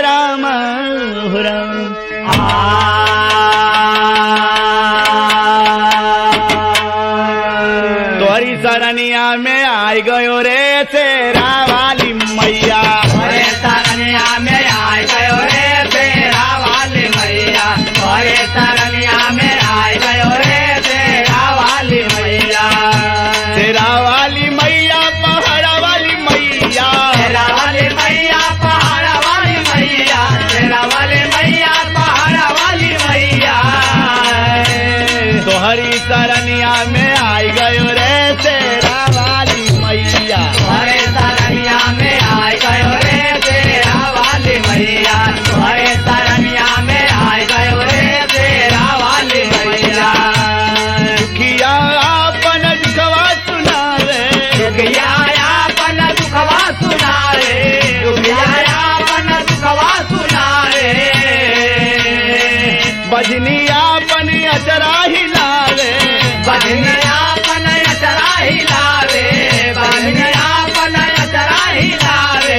राम हो राम तोरी सरनिया में आई गयो रे तेरा वाली मैया अरे तरनिया में आए गयो रे तेरा वाली मैया अरे तरनिया में आए गयो रे तेरा वाली मैया तेरा वाली मैया पहाड़ा वाली मैया तेरा वाली मैया पहाड़ वाली मैया तेरा वाली मैया पहाड़ वाली मैया तोहरी सरनिया में आई गयो रे तेरा वाली मैया अरे तरनिया में आए गयो रे तेरा वाली मैया अरे तरनिया में आए गयो रे तेरा वाली मैया दुखिया अपन दुखवा सुनावे दुखियाया पन दुखवा सुनारे दुखियाया पन दुखवा सुनारे बजनिया अपन अचरा हिलावे बजनिया पन अचरा हिलावे बजनिया पन अचरा हिलावे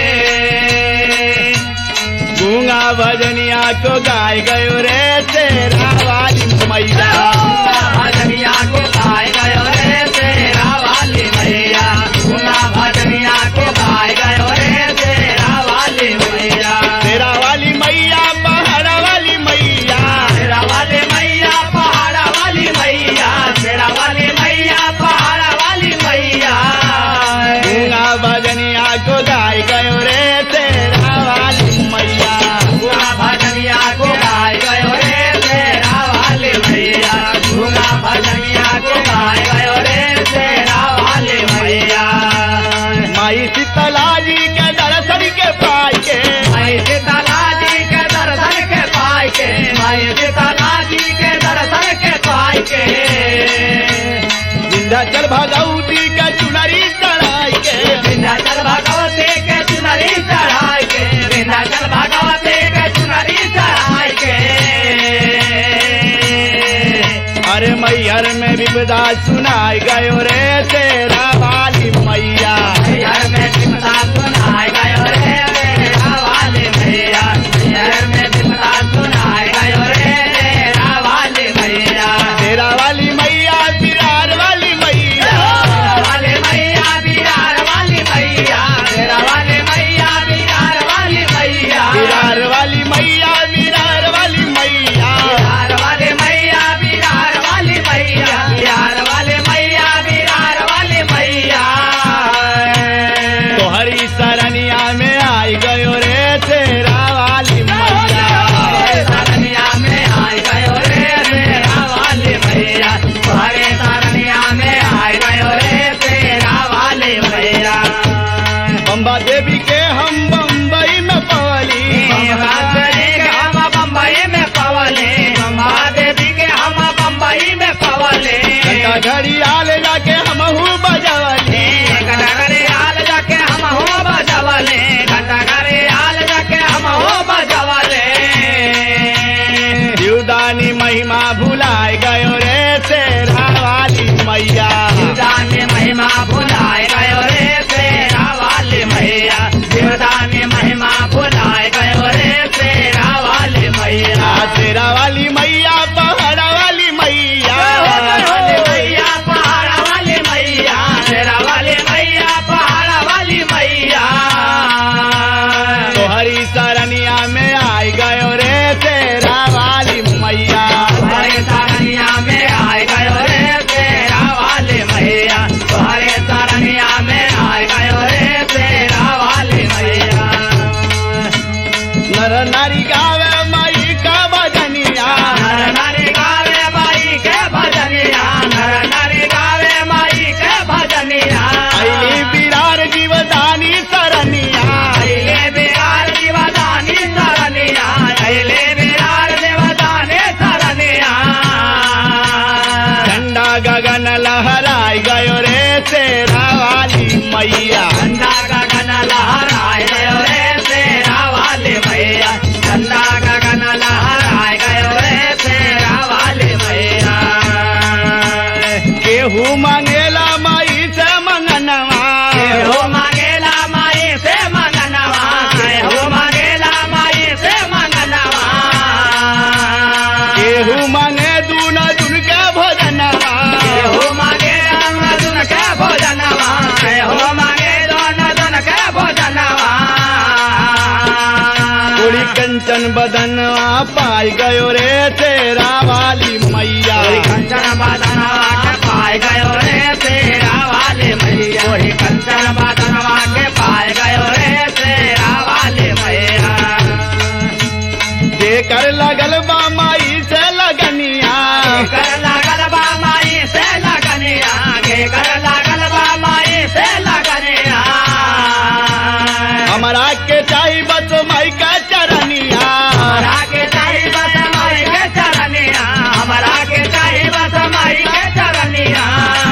गूंगा भजनिया को गाय गयो रे तेरा वाली मैया भजनिया को गाय गयो रे तेरा वाली मैया गुना भजनिया को गाय गयो रे तेरा वाली मैया तेरा वाली मैया पहाड़ा वाली मैया तेरा वाले मैया पहाड़ा वाली मैया तेरा वाले मैया पहाड़ा वाली मैया गूंगा भजनिया को गाय गयो रे तेरा वाली मैया गुना भजनिया को गाय गयो रे तेरा वाले मैया गुना भजनिया को गाय गयो रे तेरा वाले मैया माई शीतला जी के दर्शन के पाई के मैं सीताला जी के दर्शन के पाई के मैं सीताला जी के दर्शन के पाई के विंध्याचल भगवती के चुनरी चढ़ाई के विंध्याचल भगवती के चुनरी चढ़ाई के विंध्याचल भगवती के चुनरी चढ़ाई के अरे मैहर में विपदा सुनाई गयो रे तेरा वाली मैया घर में विपदा सुनाए गयो रे तेरा वाले भैया घर में विपदा सुनाए गयो रे तेरा वाले भैया तेरा वाली मैया बिरार वाली मैया तेरा वाले मैया बिहार वाली मैया तेरा वाले मैया बिहार वाली मैया बिरार वाली मैया बिरार वाली मैया बिहार वाले मैया बिहार वाली मैया बिहार वाले मैया बिहार वाली मैया तोहरी सरनिया में आई गयो रे तेरा वाली मैया सरनिया में आए गयो रे तेरा वाले भैया तुम्हारे सरनिया में आए गयो रे तेरा वाले भैया बम्बा देवी के हम बम्बई में पवली देवी के हम बम्बई में पवले बम्बा देवी के हम बम्बई में पवले घंटा घड़ी आल जाके हमहू बजवली घंटा हाल जाके हम हो बजवले घंटा घरे हाल जाके हम हो बजवले जीवदानी महिमा भुलाए गयो रे तेरा वाली मैया जीवदानी महिमा भुलाए गयो रे तेरा वाले मैया जीवदानी महिमा भुलाए गयो रे तेरा वाले मैया तेरा वाली मैया पहाड़ा वाली मैया वाले मैया पहाड़ा वाले मैया तेरा वाले मैया पहाड़ा वाली मैया तोहरी सरनिया में आई गयो रे तेरा वाली मैया हरे तारनिया में आए गयो रे तेरा वाले मैया हरे तारनिया में आए गयो रे तेरा वाले मैया नर नारी गावे माई का भजनिया नर नारी गावे माई के भजनिया नर नारी गावे माई के भजनिया अली बिरार जीवदानी सरनिया अइले बिहार दिवदानी सरनिया अइले बिहार देवदानी सरनिया ठंडा गगन लहराई गयो रे तेरा वाली मैया ठंडा गगन लहराए गयो रे तेरा वाले भैया ठंडा गगन लहराए गयो रे तेरा वाले भैया केहू मांगेला माई से मंगनवा हो मांगेला माई से मंगनवा हो मांगेला माई थोड़ी कंचन बदनवा पाई गयो रे तेरा वाली मैया कोई कंचन बदनवा के पाए गयो रे तेरा वाले मैया कोई कंचन बदनवा के पाए गयो रे तेरा वाले मैया जेकर लगल बा माई से लगनिया कर लागल बा माई से लगनिया के कर लागल बा माई से लगनिया हमारा के चाही बस माई का चरनिया हमरा के चाही बस माई के चरनिया हमरा के चाही बस माई के चरनिया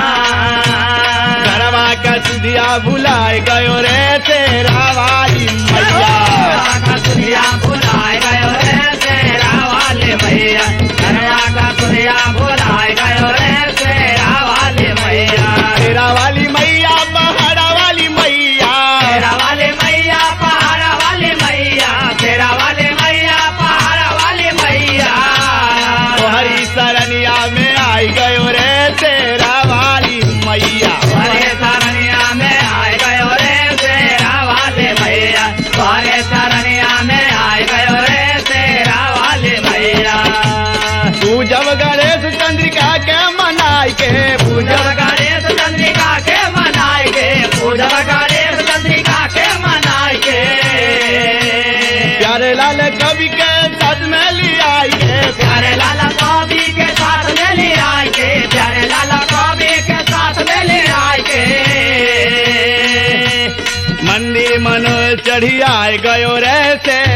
घरवा का सुधिया भुलाए गयो रे तेरा वाली मैया का दुनिया भुलाए गयो रे तेरा वाले मैया कन्या का दुनिया भुलाए गयो रे तेरा वाले मैया तेरा वाली मैया पहाड़ा वाली मैया तेरा वाले मैया पहाड़ वाले मैया तेरा वाले मैया पहाड़ वाले मैया हरी सरनिया में आई गयो रे तेरा वाली मैया हरे सरनिया में आए गयो रे तेरा वाले मैया हरे सरनिया में आए गयो रे तेरा वाले मैया तू जब गणेश चंद्रिका के मनाई के पूजा पूजब गणेश चंद्रिका के मनाए के पूजब गणेश चंद्रिका के मनाए के प्यारे लाल कवि के साथ में लियाई के प्यारे लाला कवि के साथ में ले आए के प्यारे लाला कवि के साथ में ले आए के मंदिर मनो चढ़ी आए गयो रे तेरा